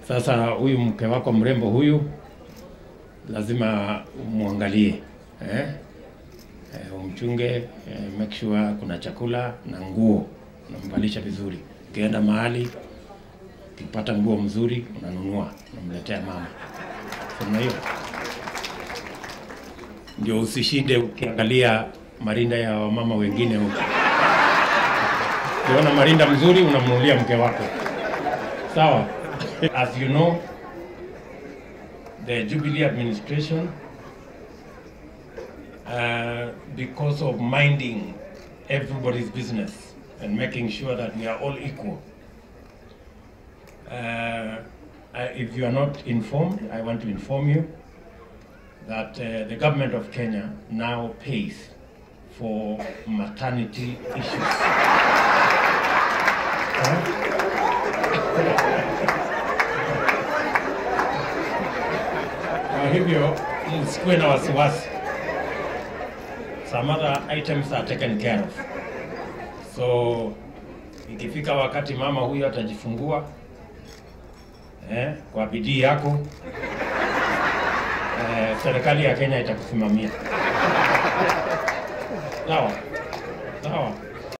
Sasa huyu mke wako mrembo huyu lazima umwangalie eh? Eh, umchunge eh, make sure kuna chakula na nguo unamvalisha vizuri. Ukienda mahali ukipata nguo mzuri unanunua unamletea mama. Sema hiyo ndio usishinde ukiangalia marinda ya wamama wengine huko. Ukiona marinda mzuri unamnunulia mke wako, sawa? As you know, the Jubilee administration uh, because of minding everybody's business and making sure that we are all equal. Uh, I- if you are not informed, I want to inform you that uh, the government of Kenya now pays for maternity issues. Kwa hivyo msikuwe na wasiwasi. Some other items are taken care of. So ikifika wakati mama huyu atajifungua eh, kwa bidii yako eh, serikali ya Kenya itakusimamia. Sawa sawa.